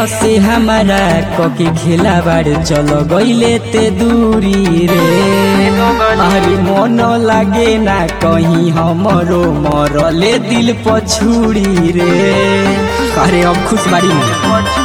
से हमारा कके खेला बाड़ चल गईले ते दूरी रे अरे मन लागे ना कहीं हमरो मरले दिल पछुड़ी रे अरे अब खुश बाड़ी में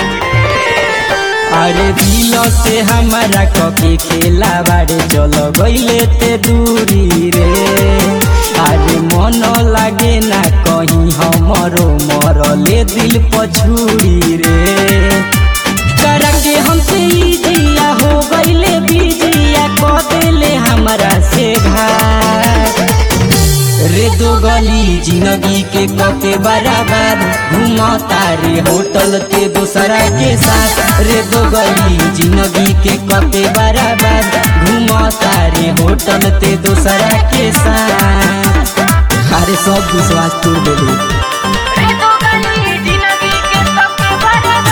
अरे दिल से हमारा कके खेला बाड़े चल गईले ते दूरी रे अरे मन लागे ना कहीं हमरो मरले दिल पछुड़ी रे करके हमसे ई जिया हो गईले बिजिया क देले हमारा से घाट रे दो गली जिंदगी के कके बराबर घुमाता रे होटल ते दूसरा के साथ रे दो गली जिंदगी के कके बराबर घुमाता रे होटल ते दूसरा के साथ अरे सब विश्वास तोड़ देलू रे दो गली जिंदगी के सबके बराबर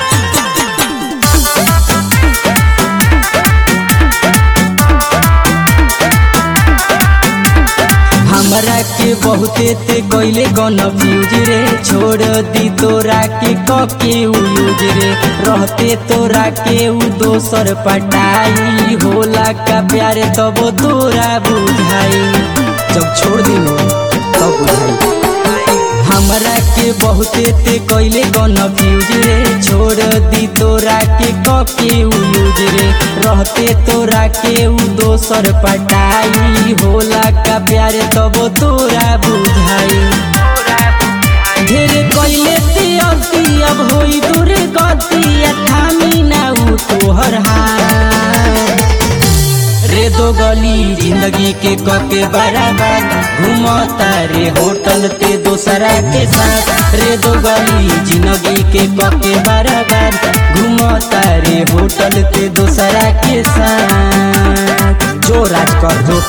हमरा के बहुते ते गईले कन्फ्यूज रे छोड़ दी तोरा के कके यूज रे रहते तोरा के उ दोसर पटाई होला का प्यारे तब तोरा बुझाई जब छोड़ दिलो तब बुझाई हमरा के बहुते ते कइले कन्फ्यूज रे छोड़ दी तोरा के कके यूज रे रहते तोरा के उ दोसर पटाई होला का प्यारे तब तोरा बुझाई ढेर कइले ते अति अब होई दूर गति थामी ना उ तोहर हाथ रे दो गली जिंदगी के कके बराबर घुमता रे होटल ते दूसरा के साथ रे दो गली जिंदगी के कके बराबर घुमता रे होटल ते दूसरा के साथ जो राज कर जो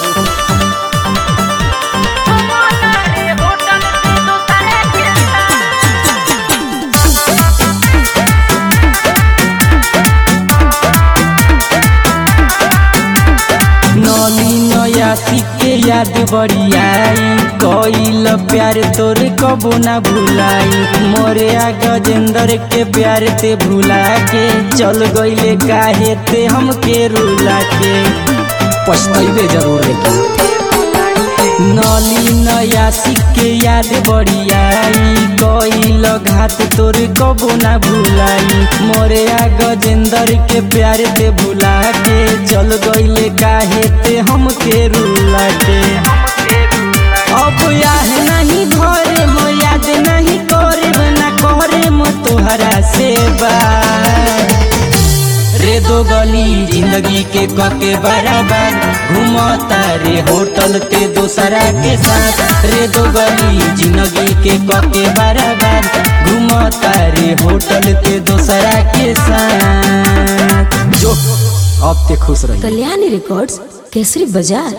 घुमाता रे होटल ते दूसरे के साथ नली नयासी के याद बड़ियाई कइल प्यार तोर कबो ना भुलाई मोरे आ गजेंद्र के प्यार ते भुला के चल गईले काहे ते हमके रुला के पछतैबे जरूर लेकिन नली नयासी के याद बड़ियाई कइल घात तोर कबो ना भुलाई मोरे आ गजेंद्र के प्यार ते भुला के चल गईले काहे ते हमके रुला के अब याह नहीं घरे मो याद नहीं करे ना करे मो तोहरा से बात रे दो गली जिंदगी के कके बराबर घुमता रे होटल ते दूसरा के साथ रे दो गली जिंदगी के कके बराबर घुमता रे होटल ते दूसरा के साथ जो अब ते खुश रही कल्याणी रिकॉर्ड्स केसरी बाजार